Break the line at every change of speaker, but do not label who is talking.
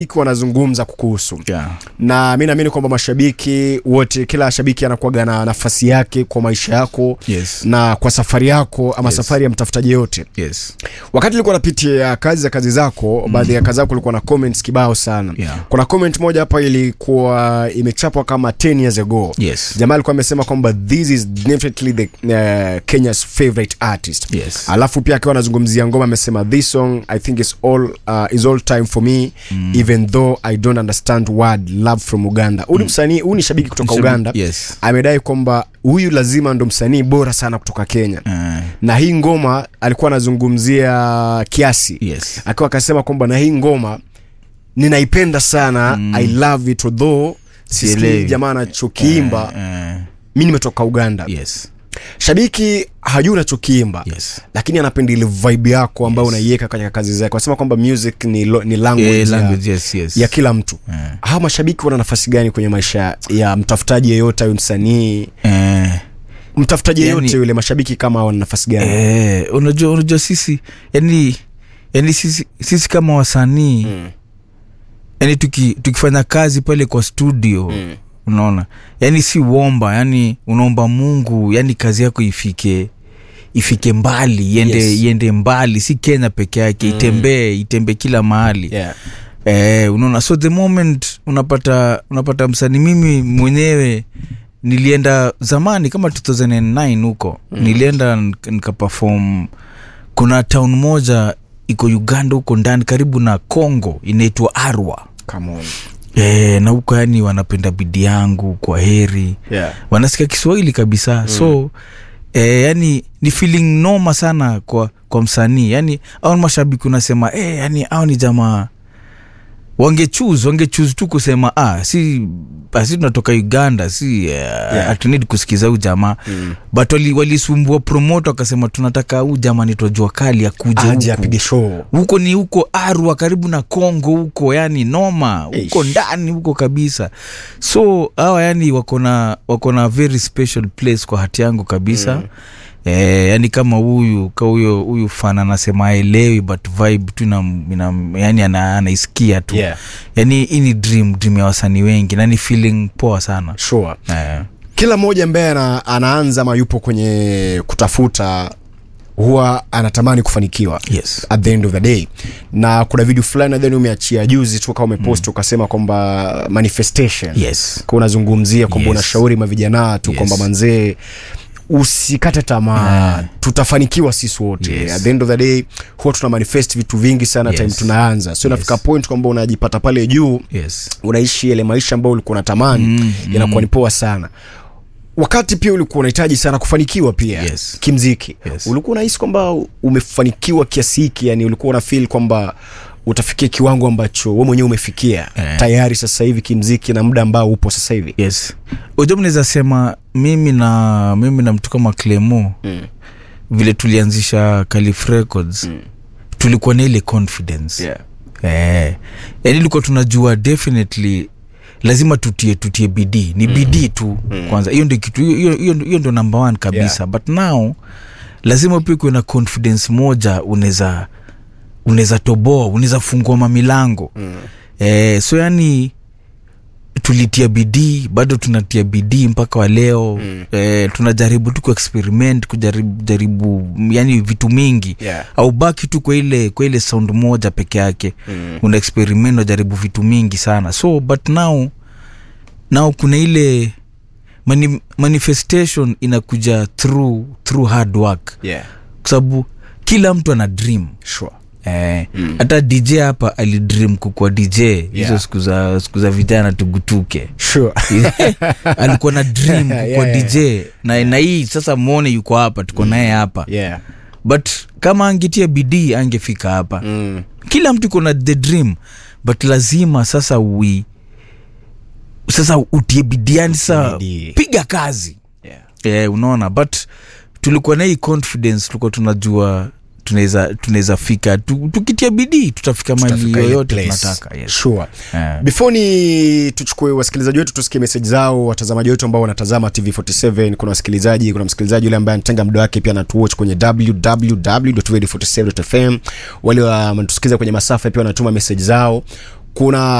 wanazungumza kukuhusu
yeah.
na mi naamini kwamba mashabiki wote kila shabiki anakuaga na nafasi yake kwa maisha yako
Yes.
na kwa safari yako ama
Yes.
safari ya mtafutaji yote
yes
wakati ulikuwa napitia kazi za kazi zako mm. baadhi ya kazi zako ulikuwa na comments kibao sana
Yeah.
kuna comment moja hapa ilikuwa imechapwa kama 10 years ago
Yes.
jamaa alikuwa amesema kwamba this is definitely the uh, kenya's favorite artist
Yes.
alafu pia akiwa anazungumzia ngoma amesema this song i think is all, uh, is all time for me mm. even though i don't understand word love from uganda huu ni msanii huu ni shabiki kutoka
Mshabiki,
uganda
yes.
amedai kwamba huyu lazima ndo msanii bora sana kutoka kenya
uh,
na hii ngoma alikuwa anazungumzia kiasi
yes
akiwa akasema kwamba na hii ngoma ninaipenda sana mm. i love it although sisikii
Sielewi.
jamaa anachokiimba
uh,
mi nimetoka uganda
yes
shabiki hajui unachokiimba
yes
lakini anapenda ile vibe yako ambayo
Yes.
unaiweka katika kazi zake wanasema kwamba music ni, lo, ni language,
yeah,
ya,
language yes yes
ya kila mtu
uh,
hawa mashabiki wana nafasi gani kwenye maisha ya mtafutaji yeyote ayo msanii
uh,
mtafutaji
Yani-
yeyote yule mashabiki kama hawa wana nafasi gani
eh, unajua unajua sisi yani yani sisi, sisi kama wasanii
Mm.
yani tuki, tukifanya kazi pale kwa studio
Mm.
unaona yani si uomba yani unaomba mungu yani kazi yako ifike ifike mbali iende,
Yes.
iende mbali si kenya peke yake mm. itembee itembee kila mahali
yeah.
eh, unaona so the moment unapata unapata msanii mimi mwenyewe nilienda zamani kama 2009 huko mm. nilienda nik- nikapafom kuna town moja iko uganda huko ndani karibu na congo inaitwa arwa
Come on.
e, na huko yani wanapenda bidi yangu kwa heri
Yeah.
wanasikia kiswahili kabisa mm. so e, yani ni feeling noma sana kwa kwa msanii yani au ni mashabiki unasema e, yani au ni jamaa wangechuse wangechuse tu kusema ah, si si tunatoka uganda si uh, yeah. hatunidi kusikiza huu jamaa mm. but wali- walisumbua promoto wakasema tunataka huu jamaa nitwa jua kali akuja
aje
huku
apige show
huko ni huko arwa karibu na congo huko yani noma huko
Eish.
ndani huko kabisa so hawa yani wako na wako na very special place kwa hati yangu kabisa mm. Eh, yani kama huyu ka huyo huyu fan anasema aelewi but vibe tu ina, ina, yani ana, anaisikia tu
Yeah.
yani hii ni dream dream ya wasanii wengi na ni feeling poa sana
sure
eh,
kila mmoja ambaye ana, anaanza ama yupo kwenye kutafuta huwa anatamani kufanikiwa
yes
at the end of the day na kuna video fulani nadhani umeachia juzi tu kama umepost mm. ukasema kwamba manifestation
yes
kwa unazungumzia kwamba
Yes.
unashauri mavijana tu
Yes.
kwamba manzee usikate tamaa
Ah.
tutafanikiwa sisi wote
Yes.
at the end of the day huwa tuna manifest vitu vingi sana
Yes.
time tunaanza so
Yes.
inafika point kwamba unajipata pale juu
yes
unaishi yale maisha ambayo ulikuwa unatamani
Mm,
inakuwa ni poa sana wakati pia ulikuwa unahitaji sana kufanikiwa pia
Yes.
kimziki
Yes.
ulikuwa unahisi kwamba umefanikiwa kiasi hiki yani ulikuwa una feel kwamba utafikia kiwango ambacho we mwenyewe umefikia
Eh.
tayari sasa hivi kimziki na muda ambao upo sasa hivi
yes uja mnaweza sema mimi na mimi na mtu kama clemo
mm.
vile tulianzisha calif records mm. tulikuwa na ile confidence
yeah.
eh, yani ilikuwa tunajua definitely lazima tutie tutie bidii ni bidii tu mm. kwanza hiyo ndio kitu hiyo- hiyo hiyo- hiyo ndio number one kabisa
Yeah.
yeah. but now lazima pia kuwe na confidence moja unaweza unaweza toboa unaweza fungua mamilango mm. eh, so yani tulitia bidii bado tunatia bidii mpaka wa leo mm. eh, tunajaribu tu kuexperiment kujaribu jaribu yani vitu mingi
Yeah.
au baki tu kwa ile kwa ile sound moja peke yake mm. una experiment unajaribu vitu mingi sana so but now now kuna ile mani, manifestation inakuja through through hard work
Yeah.
kwa sababu kila mtu ana dream
Sure.
Eh, hata dj hapa alidream kukua dj hizo
Yeah.
siku za siku za vijana tugutuke
Sure.
alikuwa na dream kukua
Yeah, yeah.
dj na, na hii sasa mwone yuko hapa tuko naye hapa
yeah.
but kama angetia bidii angefika hapa
mm.
kila mtu iko na the dream but lazima sasa ui sasa utie bidii yani sasa
bidii.
piga kazi
yeah.
eh, unaona but tulikuwa na hii confidence tulikuwa tunajua tunaweza tunaweza fika tu, tukitia bidii tutafika mali
Tutafika ile
yoyote
place.
tunataka yes.
Sure.
Eh.
before ni tuchukue wasikilizaji wetu tusikie meseji zao watazamaji wetu ambao wanatazama tv47 kuna wasikilizaji kuna msikilizaji yule ambaye anatenga muda wake pia anatuwatch kwenye www.radio47.fm wale wanatusikiliza kwenye masafa pia wanatuma meseji zao kuna